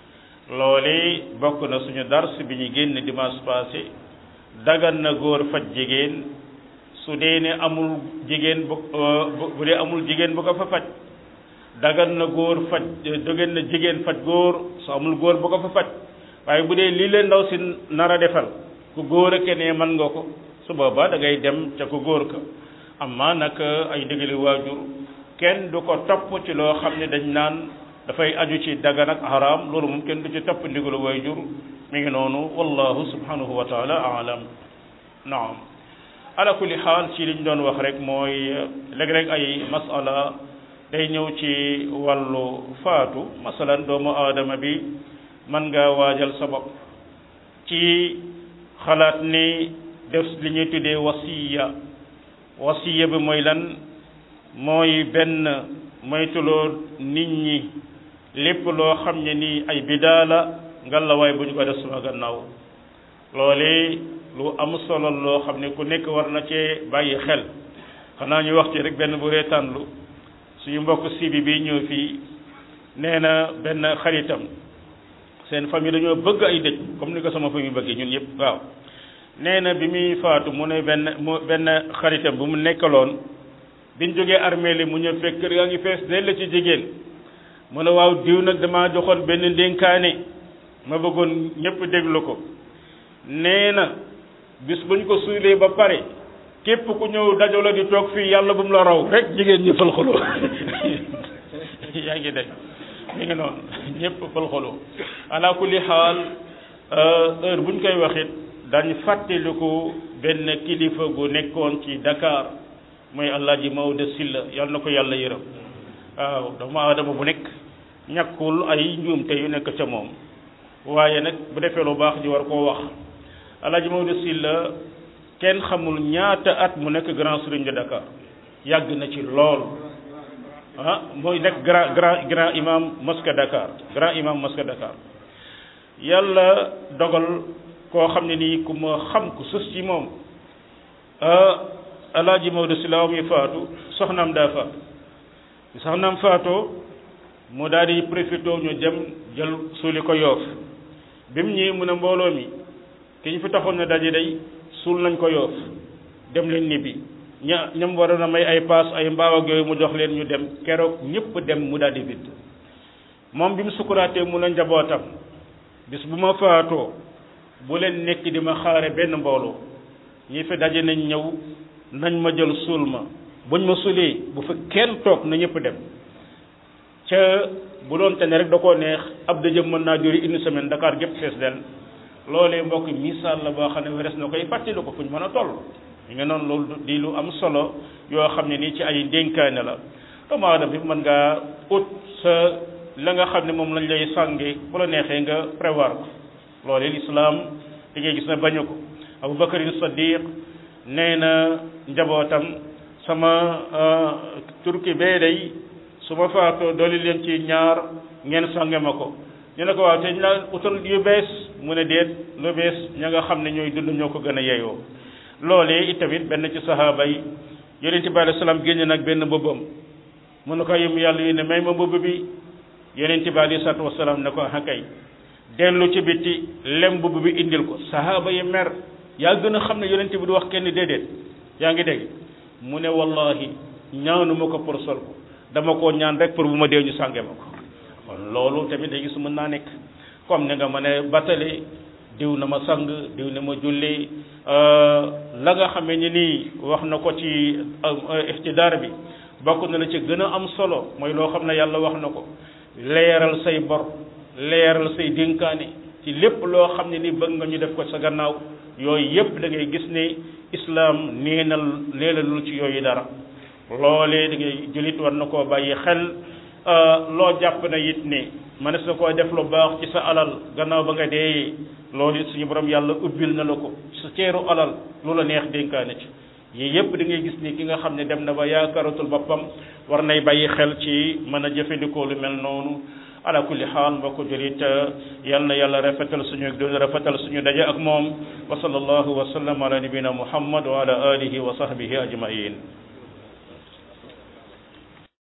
loole bokk na suñu dars bi ñu génn dimanche passé dagan na góor faj jigéen su dee ne amul jigéen bu bu dee amul jigéen bu ko fa faj dagan na góor faj dogen na jigéen faj góor su amul góor bu ko fa faj waaye bu dee lii leen ndaw si nar a defal ku góor a kenee mën nga ko su boobaa da ngay dem ca ku góor ka amma nag ay ndigali waajur kenn du ko topp ci loo xam ne dañ naan dafay aju ci dagan ak haram loolu moom kenn du ci topp ndigalu waajur mi ngi noonu wallahu subhanahu wa taala alam naam ala kulli xaal ci liñ doon wax rek mooy léeg-léeg ay masala day ñëw ci wàllu faatu masalan doomu aadama bi mën nga waajal sa bopp ci xalaat ni def li ñuy tuddee wasiya wasiya bi mooy lan mooy benn moytuloo nit ñi lépp loo xam ne nii ay bidaa la ngalawaay bu ñu ko def suma gannaaw loole lu am solo loo xam ne ku nekk war na cee bàyyi xel xanaa ñu wax ci rek benn bu reetaanlu suñu mbokk sibi bi ñëw fii nee na benn xaritam seen famille dañoo bëgg ay dëj comme ni ko sama famille bëggee ñun yëpp waaw nee na bi muy faatu mu ne benn mu benn xaritam bu mu nekkaloon biñ jógee armée li mu ñëw fekk kër gaa ngi fees dell ci jigéen mu ne waaw diw nag damaa joxoon benn ndénkaane ma bëggoon ñëpp déglu ko nee na bis buñ ko suulee ba pare képp ku ñëw dajo la di toog fii yàlla bu mu la raw rek jigéen ñi fal xoloo yaa ngi dégg mi ngi noonu ñëpp fal xoloo ala kulli xaal heure buñ koy waxit dañ fàttaliku benn kilifa gu nekkoon ci Dakar mooy Alaaji Maodo Sylla yàlla na ko yàlla yërëm waaw doomu aadama bu nekk ñàkkul ay njuumte yu nekk ca moom waaye nag bu defee lu baax ji war koo wax Alaaji Maodo Sylla kenn xamul ñaata at mu nekk grand serigne de Dakar yàgg na ci lool ah mooy nekk grand grand grand imam mosquée Dakar grand imam mosquée Dakar yàlla dogal koo xam ne nii ku ma xam ku sës ci moom alaaji Maodo Sylla muy faatu soxnaam daa faatu soxnaam faatoo mu daal di profité ñu dem jël suuli ko yoof bi mu ñëwee mu ne mbooloo mi ki ñu fi taxoon na daje day suul nañ ko yoof dem leen ñibbi ña ñam waroon a may ay paas ay mbaaw ak yooyu mu jox leen ñu dem keroog ñëpp dem mu daal di vidd moom bi mu sukuraatee mu la njabootam bis bu ma faatoo bu leen nekk di ma xaare benn mbooloo ñi fi daje nañ ñëw nañ ma jël suul ma buñ ma suulee bu fa kenn toog na ñëpp dem ca bu doon te ne rek da koo neex ab dëjëm mën naa juri une semaine Dakar gépp fees del loolee mbokk misaal la boo xam ne weres na koy fàttali ko fu ñu mën a toll ñu nga noonu loolu di lu am solo yoo xam ne nii ci ay ndénkaane la doomu aadama bi mën ngaa ut sa la nga xam ne moom lañ lay sànge bu la neexee nga prévoir ko loolee lislaam li ngay gis na bañu ko Abu Bakarin Saddiq nee na njabootam sama turki bee day su ma faatoo dooli leen ci ñaar ngeen sànge ma ko ñu ne ko waaw te ñu la utal yu bees mu ne déet lu bees ña nga xam ne ñooy dund ñoo ko gën a yeyoo loolee itamit benn ci sahaaba yi yonente bi alei salaam génne nag benn mbubbam mu ne ko yëm yàlla yi ne may ma mbubb bi yonente bi alei salatu wasalaam ne ko hakay dellu ci bitti lem mbubb bi indil ko sahaaba yi mer yaa gën a xam ne yonente bi du wax kenn déedéet yaa ngi dégg mu ne wallahi ñaanuma ko pour sol ko dama koo ñaan rek pour bu ma dee ñu sànge ma ko kon loolu tamit day gis mën naa nekk comme ni nga mën a battale diw na ma sang diw na ma julli la nga xamee ni nii wax na ko ci ixtidaar bi bokk na la ci gën a am solo mooy loo xam ne yàlla wax na ko leeral say bor leeral say dénkaane ci lépp loo xam ne ni bëgg nga ñu def ko sa gannaaw yooyu yépp da ngay gis ne islaam neenal neenalul ci yooyu dara loolee da ngay jullit war na koo bàyyi xel loo jàpp na it ne mënees na koo def lu baax ci sa alal gannaaw ba nga dee loolu it suñu borom yàlla ubbil na la ko sa ceeru alal lu la neex dénkaane ci yii yëpp da ngay gis ni ki nga xam ne dem na ba yaakaaratul boppam war nay bàyyi xel ci mën a jëfandikoo lu mel noonu ala kulli xaal mbokk julit yal na yàlla rafetal suñu dund rafetal suñu daje ak moom wa sallallahu wa sallam ala nabina muhammad wa ala alihi wa sahbihi ajmain